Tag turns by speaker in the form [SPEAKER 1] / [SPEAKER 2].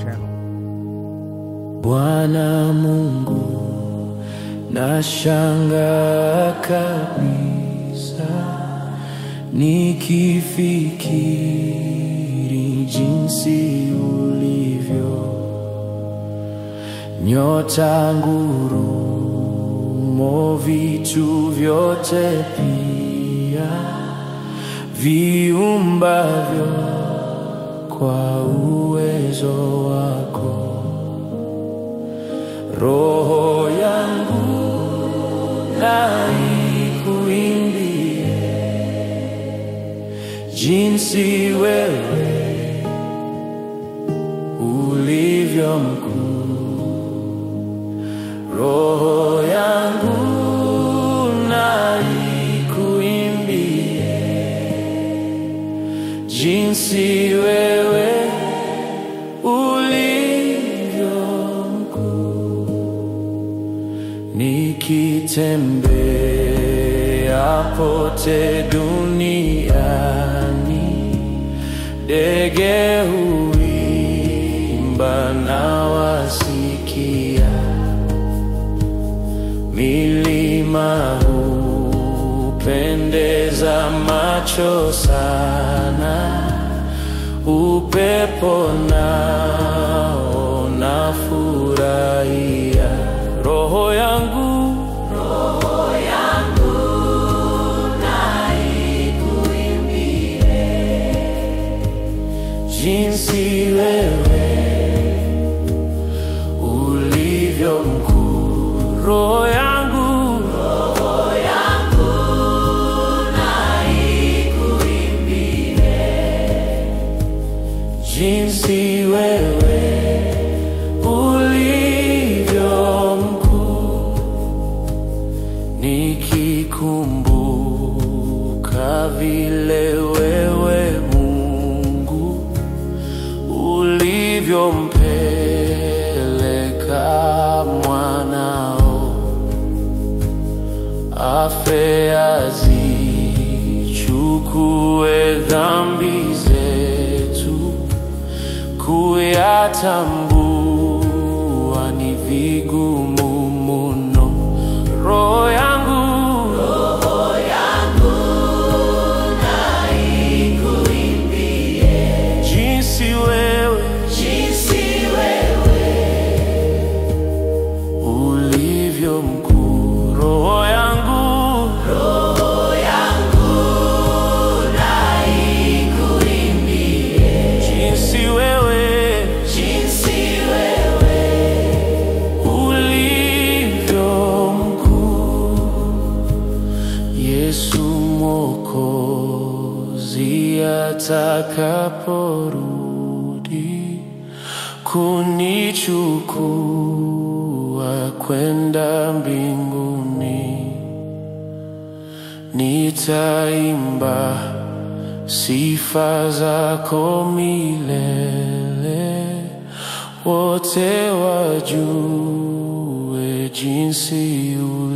[SPEAKER 1] channel.
[SPEAKER 2] Bwana Mungu, nashangaa kabisa nikifikiri jinsi ulivyo nyota, ngurumo, vitu vyote pia viumbavyo kwa uwezo wako. Roho yangu na ikuimbie jinsi wewe ulivyo mkuu. Roho yangu na ikuimbie jinsi wewe ulivyo mkuu. Nikitembea pote duniani, ndege huimba na wasikia, milima hupendeza macho sana, upepo nao nafurahia, roho yangu jinsi wewe ulivyo mkuu, roho yangu jinsi wewe ulivyo mkuu, nikikumbuka vile wewe Mungu ulivyompeleka mwanao afe azichukue dhambi zetu, kuyatambua ni vigumu muno. Roho yangu jinsi wewe ulivyo mkuu, roho yangu jinsi wewe ulivyo mkuu, Yesu Mwokozi atakaporudi kunichukua kwenda mbinguni, nitaimba sifa zako milele, wote wajue jinsi ulivyo